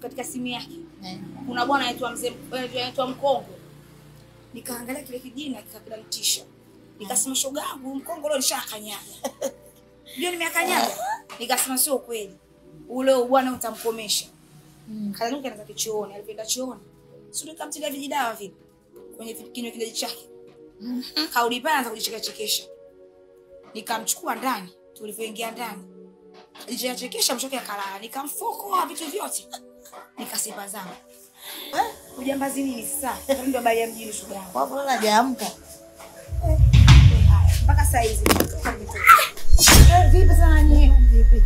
katika simu yake Eh. kuna bwana anaitwa mzee anaitwa Mkongo. Nikaangalia kile kijina kikanitisha. Nikasema shoga yangu Mkongo leo nishakanyaga. Ndio nimeakanyaga. Nikasema sio kweli. Ule bwana utamkomesha. Mm. Kalanuka anaanza kichooni, alipoenda chooni. Sio nikamtilia vijidawa vile kwenye kinywa kile chake. Kaudi pale anaanza kujicheka chekesha. Nikamchukua ndani, tulivyoingia ndani. Alichekesha mshoke akalala, nikamfokoa vitu vyote. Nikasipa zangu. Ujambazi nini sasa? Ndio habari ya mjini shoga yangu. Kwa mbona hajaamka? Mpaka saa hizi nimetoka nimetoka. Eh, Vipi sana nyinyi? Vipi?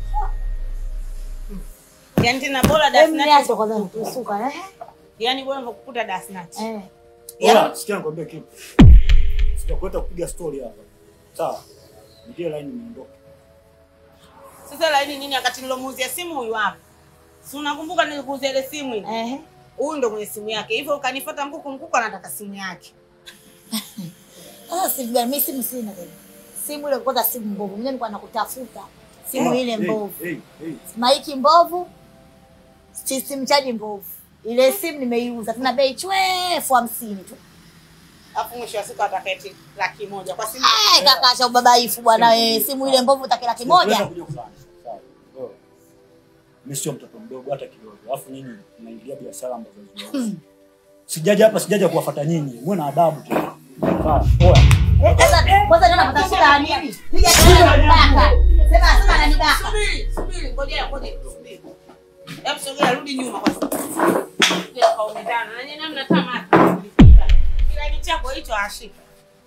Yaani tena bora Hebu dasnati. niache kwanza nitusuka eh. Yaani bora kukuta dasnati. Eh. Oya, sikia nikwambie kitu. Sijakuleta kupiga story hapa. Sawa. Ndio line niondoke. Sasa laini nini wakati nilomuuzia simu huyu hapa. Si unakumbuka nilikuuzia ile simu ile? Eh. Huyu ndo mwenye simu yake. Hivyo ukanifuata mkuku mkuku anataka simu yake. Ah, simu gani? Mimi simu sina tena. Simu ile kwanza simu mbovu. Mimi nilikuwa nakutafuta. Simu ile Hey, mbovu. hey, hey. Maiki mbovu. System chaji mbovu. Ile simu nimeiuza. Tuna bei chwe elfu hamsini tu. Alafu mwisho wa siku ataketi laki moja kwa simu. Eh, kaka cha ubabaifu bwana wewe. Simu ile mbovu utaki laki Tunaweza moja. kuja kufanya. Sawa. Oya. Mimi sio mtoto mdogo hata kidogo. Alafu nyinyi mnaingilia biashara ambazo haziwahusu. Sijaja hapa sijaja kuwafuata nyinyi. Muwe na adabu tu. Sawa. Oya. Eh, Kwanza kwanza ndio napata shida ya nini? Piga kelele na nibaka. Sema sema ananibaka. Subiri, subiri, ngoja ngoja subiri. Hebu sogea rudi nyuma kwanza. Sogea kwa umedana. Na nyinyi mnatamata. Kila kitu chako hicho ashika.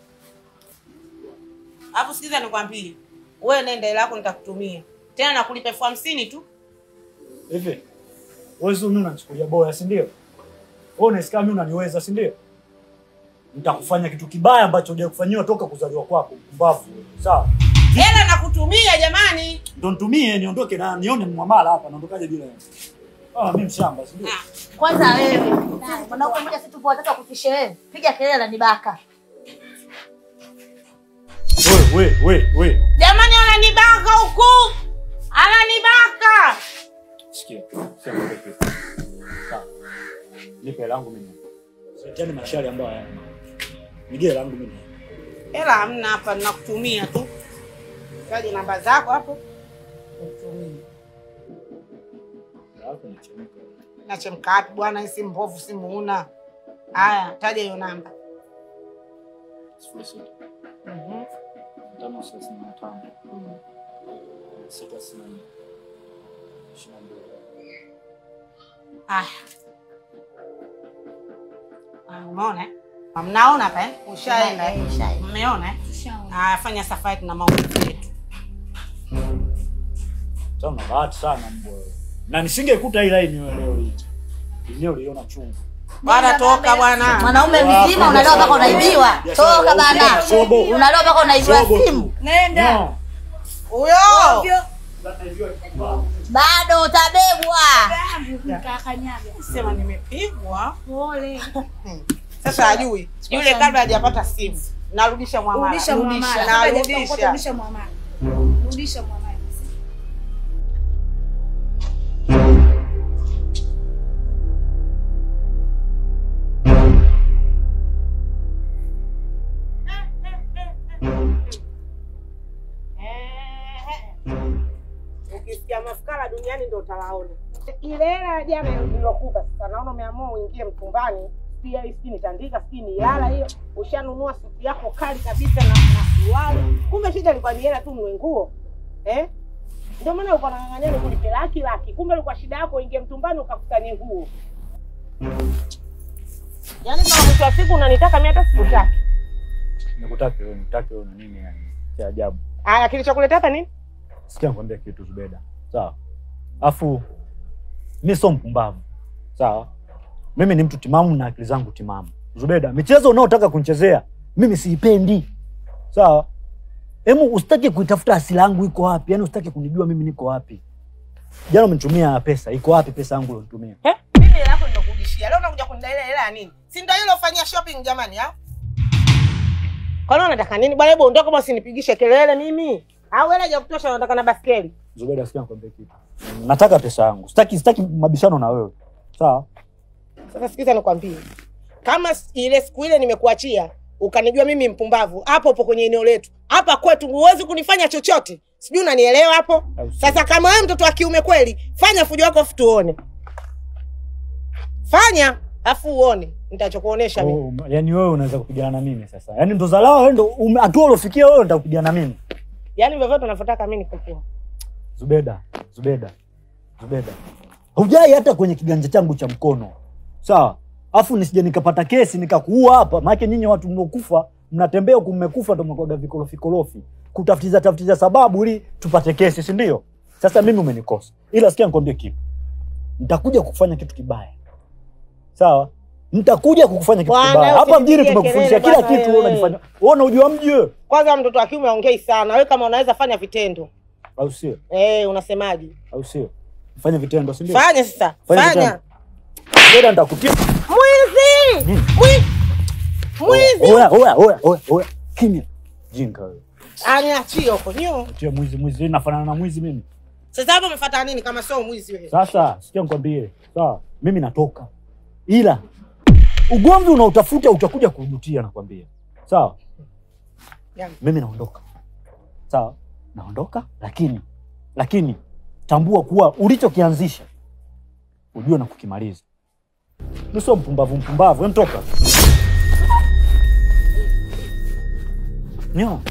Hapo sikiza nikwambie. Wewe nenda ile yako nitakutumia. Tena nakulipa elfu hamsini tu. Hivi. Wewe sio mimi unanichukulia boya, si ndio? Wewe unasikia mimi unaniweza, si ndio? Nitakufanya kitu kibaya ambacho hujawahi kufanyiwa toka kuzaliwa kwako, mpumbavu. wewe. Sawa? Hela nakutumia jamani. Ndio nitumie niondoke na nione mwamala hapa, naondokaje bila yeye? Ah, mimi mshamba, si ndio? Ah, Kwanza wewe. Mwanaume mmoja si tupo wataka kutishe wewe. Piga kelele na nibaka. Wewe, wewe, wewe, wewe. Jamani ananibaka huku. Ananibaka. Sikia. Sema wewe kitu. Sawa. Nipe hela yangu mimi. Sitani mashari ambayo hayana. Nige hela yangu mimi. Hela hamna hapa nakutumia tu. Kaje namba zako hapo. Nikutumie. Hapo nichemka. Nachemka wapi bwana, hii simu mbovu, simu una. Haya, taja hiyo namba. Sifuri sita. Mhm. Tano thelathini na tano. Sita sitini na nne. Ishirini na mbili. Haya. Ah, Umeona? eh? Ah, Mnaona hapa eh? Ushaenda. eh? Ushaenda. Mmeona eh? Tushaona. Haya, fanya safari na maumivu yetu. Sasa una bahati sana mbwa wewe. Na nisingekuta hii line wewe leo hii. Leo uliona chungu. Bwana toka bwana. Mwanaume mzima unalewa mpaka unaibiwa. Toka bana. Sobo. Unalewa mpaka unaibiwa Sobo tu. simu. Nenda. No. Huyo. Ovyo. Bado utabebwa. Yangu nikakanyaga. Sema nimepigwa. Pole. Sasa hajui. Yule kabla hajapata simu. Narudisha mwamala. Rudisha mwamala. Narudisha. Rudisha mwamala. Rudisha mwamala. Ukisikia mafukara duniani ndo utawaona. Ile hela ya jana nilokupa sasa, naona umeamua uingie mtumbani, pia hii sijui nitandika, sijui ni yala hiyo. Ushanunua suti yako kali kabisa na na suruali, kumbe shida ilikuwa ni hela tu, mwe nguo eh? Ndio maana ulikuwa unang'ang'ania nikulipe laki laki, kumbe ilikuwa shida yako uingie mtumbani ukakusanya nguo. Yaani kama mwisho wa siku unanitaka mimi hata sikutaki. Nikutake wewe, nikutake wewe na nini yani? Cha ajabu. Haya, kilichokuleta hapa nini? Sikia nikwambia kitu Zubeda. Sawa. Afu mimi sio mpumbavu. Sawa. Mimi ni mtu timamu na akili zangu timamu. Zubeda, michezo unaotaka kunichezea mimi siipendi. Sawa. Hemu usitaki kuitafuta asili yangu iko wapi? Yaani usitaki kunijua mimi niko wapi. Jana umenitumia pesa, iko wapi pesa yangu ulonitumia? Eh? Mimi hela yako nimekurudishia. Leo unakuja kunidai ile hela ya nini? Si ndio ile ufanyia shopping jamani, au? Kwa nini unataka nini? Bwana hebu ondoka basi usinipigishe kelele mimi. Au hela ya kutosha unataka na baskeli? Zubeda, sikia nikwambie kitu. Nataka pesa yangu. Sitaki sitaki mabishano na wewe. Sawa? Sasa sikiza nikwambie. Kama s- ile siku ile nimekuachia ukanijua mimi mpumbavu, hapo upo kwenye eneo letu. Hapa kwetu huwezi kunifanya chochote. Sijui unanielewa hapo? Au sio? Sasa kama wewe mtoto wa kiume kweli, fanya fujo wako afu tuone. Fanya afu uone nitachokuonesha mimi. Oh, yaani wewe unaweza kupigana na mimi sasa. Yaani ndo zalao wewe ndo ume- hatua uliofikia wewe ndio kupigana na mimi. Yaani vyovyote unavyotaka mimi nikupua. Zubeda, Zubeda, Zubeda, hujai hata kwenye kiganja changu cha mkono, sawa? Afu nisije nikapata kesi nikakuua hapa, maana nyinyi watu mnaokufa mnatembea huku mmekufa, ndo mnakuwaga vikorofi korofi, kutafutiza tafutiza sababu ili tupate kesi, si ndio? Sasa mimi umenikosa, ila sikia nikwambie kitu, nitakuja kukufanya kitu kibaya, sawa? Nitakuja kukufanya kitu Bwana, kibaya hapa mjini. usinipigie Tumekufundisha kelele kila bwana kitu, wewe wewe. unajifanya wewe unajua mji wewe, Kwanza mtoto wa kiume aongei sana. Wewe kama unaweza fanya vitendo. au sio? Eh, unasemaje? Au sio? Fanya vitendo, si ndio? Fanya sasa. Fanya Fanya. vitendo. Zubeda, nitakutia Mwizi! Nini? Mwi- Mwizi! Oya, oya, oya, oya, oya. Kimya. Jinga wewe. Aniachie huko. Nyo. Tia mwizi mwizi, Hii nafanana na mwizi mimi. Sasa hapo umefuata nini kama sio mwizi wewe? Sasa sikia nikwambie. Sawa, mimi natoka. Ila ugomvi unaotafuta utakuja kujutia nakwambia. Sawa? Yaani. Mimi naondoka. Sawa? Naondoka lakini lakini tambua kuwa ulichokianzisha ujue na kukimaliza. Mimi sio mpumbavu mpumbavu, wewe mtoka. Nyo.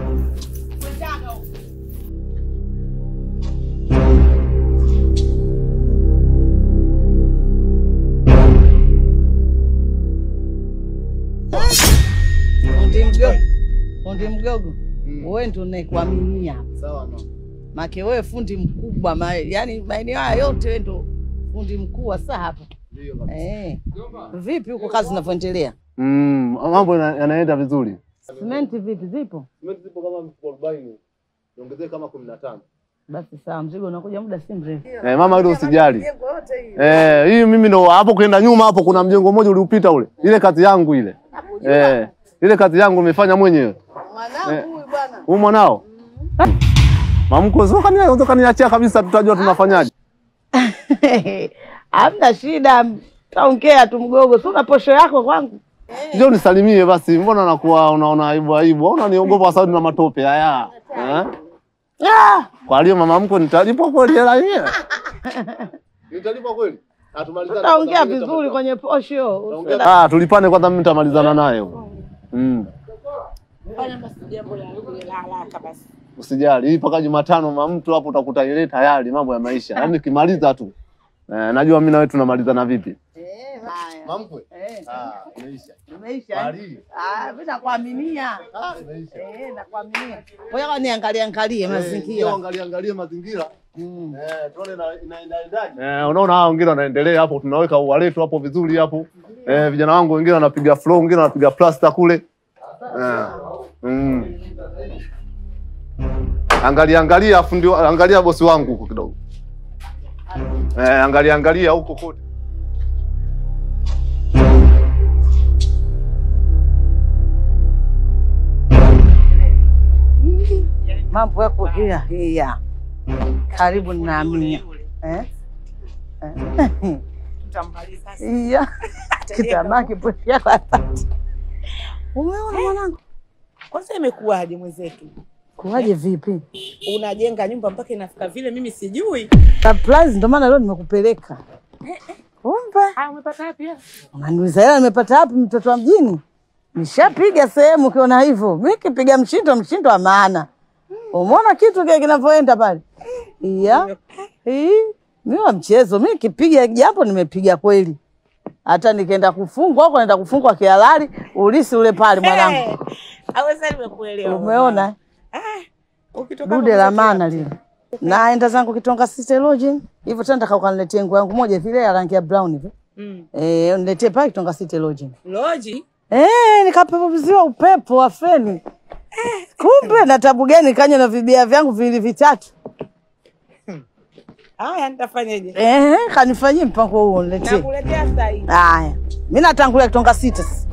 Fundi mgogo, fundi mgogo, wewe ndo naikuaminia hapa. Sawa mama. Make wewe fundi mkubwa ma, yani maeneo haya yote wewe ndo fundi mkuu wa saa hapa. Ndio kabisa. Eh. Vipi huko kazi zinavyoendelea? Mm, mambo yana- yanaenda vizuri. Simenti vipi zipo? Simenti zipo kama mfuko 40. Niongezee kama 15. Basi sawa, mzigo unakuja muda si mrefu. Eh, mama hilo usijali. Eh, hii mimi ndo hapo kwenda nyuma hapo kuna mjengo mmoja uliupita ule. Ile kazi yangu ile. Eh, ile kazi yangu nimefanya mwenyewe. Mwanangu huyu bwana. Huyu mwanao? Mamko sio kani unataka kaniachia kabisa tutajua tunafanyaje. Hamna shida, taongea tu mgogo. Si una posho yako kwangu? Njoo nisalimie basi. Mbona nakuwa unaona aibu aibu? Au unaniogopa sababu na matope haya? Eh? Ah, Kwa hiyo mama mko nitalipwa kweli hela yenyewe? Nitalipwa kweli? Atumalizane. tutaongea vizuri kwenye posho. Ah, tulipane kwanza mimi nitamalizana naye. Mm. Fanya basi jambo la la haraka basi. Usijali, hii mpaka Jumatano mama mtu hapo utakuta ile tayari mambo ya maisha. Yaani kimaliza tu. Eh, najua mimi na wewe tunamalizana vipi? Eh, haya. Mamkwe. Eh, Ah, imeisha. Umeisha? Bali. Ah, mimi nakuaminia. Ah, imeisha. Eh, nakuaminia. Ngoja kwa niangalie angalie Ndio mazingira. angalia angalia mazingira. Mm. Eh, tuone na inaendaendaje. Eh, unaona hao wengine wanaendelea hapo, tunaweka ua letu hapo vizuri hapo. Eh, vijana wangu wengine wanapiga floor, wengine wanapiga plaster kule. Eh. Mm. Angalia angalia afu ndio angalia bosi wangu huko kidogo. Eh, angalia angalia huko kote. Mambo yako hia hia. Karibu ninaamini. Eh? Eh. Tutamaliza sasa. Iya. Kitamaki poshi yako asante. Umeona mwanangu? Kwanza imekuwaje mwenzetu? Kuwaje vipi? Unajenga nyumba mpaka inafika vile mimi sijui. Surprise ndio maana leo nimekupeleka. Kumbe. Ah, umepata wapi? hela? Unaniuliza hela nimepata wapi mtoto wa mjini? Nishapiga sehemu ukiona hivyo. Mimi kipiga mshindo mshindo wa maana. Umeona kitu kile kinavyoenda pale? Iya. Hii mimi wa mchezo, mimi kipiga japo nimepiga kweli. Hata nikaenda kufungwa huko naenda kufungwa kihalali, ulisi ule pale mwanangu. Eh, Aweza nimekuelewa. Umeona? Ah, ukitoka Dude kwa la mwenzetu maana lile. Naenda zangu Kitonga City Lodge. Hivyo tena nataka ukaniletee nguo yangu moja vile ya rangi ya brown hivi. Mm. Eh, uniletee pale Kitonga City Lodge. Loji. Eh, nikapepeziwa upepo wa feni. Kumbe na tabu gani kanya na vibia vyangu viwili vitatu. Haya nitafanyaje? Eh, kanifanyie mpango huo niletee. Nakuletea sasa hivi. Haya. Mimi natangulia Kitonga City sasa.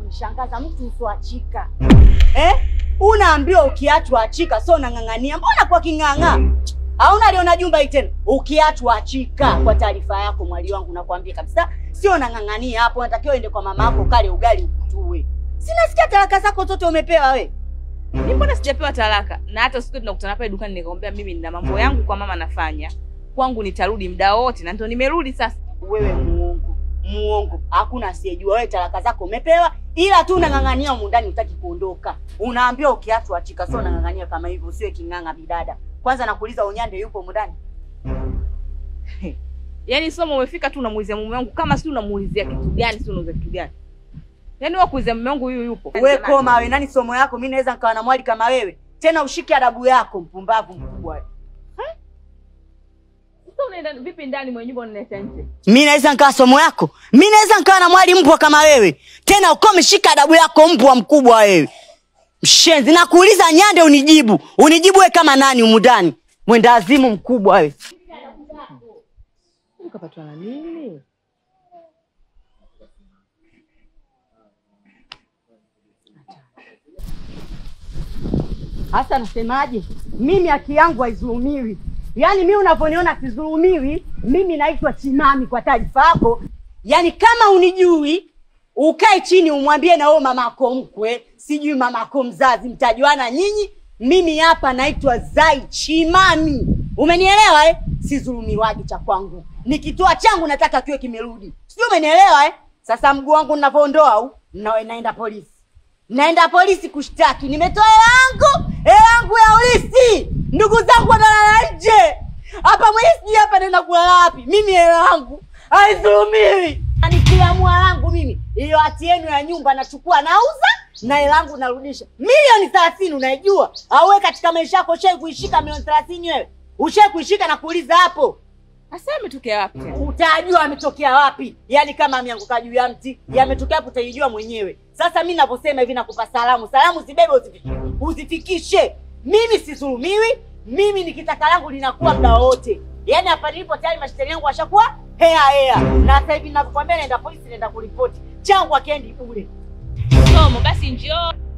unanishangaza mtu usoachika eh? Unaambiwa ukiachwa achika, so unang'ang'ania. Mbona kwa king'ang'a? Hauna aliona jumba hii tena. Ukiachwa achika. Kwa taarifa yako mwali wangu, nakwambia kabisa, sio unang'ang'ania hapo. Unatakiwa uende kwa mama yako kale ugali ukutue. Sinasikia talaka zako zote umepewa we. Mimi mbona sijapewa talaka? Na hata siku tunakutana pale dukani nikamwambia mimi nina mambo yangu kwa mama nafanya. Kwangu nitarudi muda wote na ndio nimerudi sasa. Wewe muongo, muongo. Hakuna asiyejua wewe talaka zako umepewa, ila tu unang'ang'ania humu ndani, hutaki kuondoka. Unaambiwa ukiachwa achika, sio unang'ang'ania kama hivyo, usiwe king'ang'a bidada. Kwanza nakuuliza Unyande yupo humu ndani? Yaani somo umefika tu unamuulizia mume wangu kama si unamuulizia kitu gani, si unauza kitu gani? Yaani wewe kuulizia mume wangu huyu yupo. We koma we, nani somo yako? Mimi naweza nikawa na mwali kama wewe, tena ushike adabu yako, mpumbavu mkubwa wewe. Sasa unaenda vipi ndani mwenye nyumba unaleta nje? mi naweza nikawa somo yako mi naweza nikawa na mwali mpwa kama wewe tena uko umeshika adabu yako mpwa mkubwa wewe mshenzi nakuuliza nyande unijibu unijibu we kama nani umudani mwenda azimu mkubwa wewe Ukapatwa na nini? hasa nasemaje mimi haki yangu haizulumiwi yaani mi unavyoniona sizulumiwi mimi naitwa chimami kwa taarifa yako yaani kama unijui ukae chini umwambie na wewe mamako mkwe sijui mamako mzazi mtajuana nyinyi mimi hapa naitwa zai chimami umenielewa eh? sizulumiwaji cha kwangu nikitoa changu nataka kiwe kimerudi sijui umenielewa eh? sasa mguu wangu navyoondoa au na- naenda polisi naenda polisi kushtaki nimetoa hela yangu hela yangu ya ulisi ndugu zangu wanalala nje hapa mwenye sijui hapa naenda kulala wapi mimi hela yangu haidhulumiwi nikiamua langu mimi hiyo hati yenu ya nyumba nachukua nauza na hela yangu narudisha milioni thelathini unaijua au wewe katika maisha yako ushai kuishika milioni thelathini wewe ushai kuishika na kuuliza hapo Sasa ametokea wapi tena? utajua ametokea wapi yaani kama ameanguka juu ya mti yametokea hapo utaijua mwenyewe sasa mi navyosema hivi nakupa salamu salamu zibebe uzifikishe, uzifikishe. mimi sidhulumiwi mimi nikitaka langu linakuwa muda wowote yaani hapa nilipo tayari mashtari yangu washakuwa hea hea na sasa hivi ninavyokwambia naenda polisi naenda kuripoti changu akiendi bure Somo basi njoo.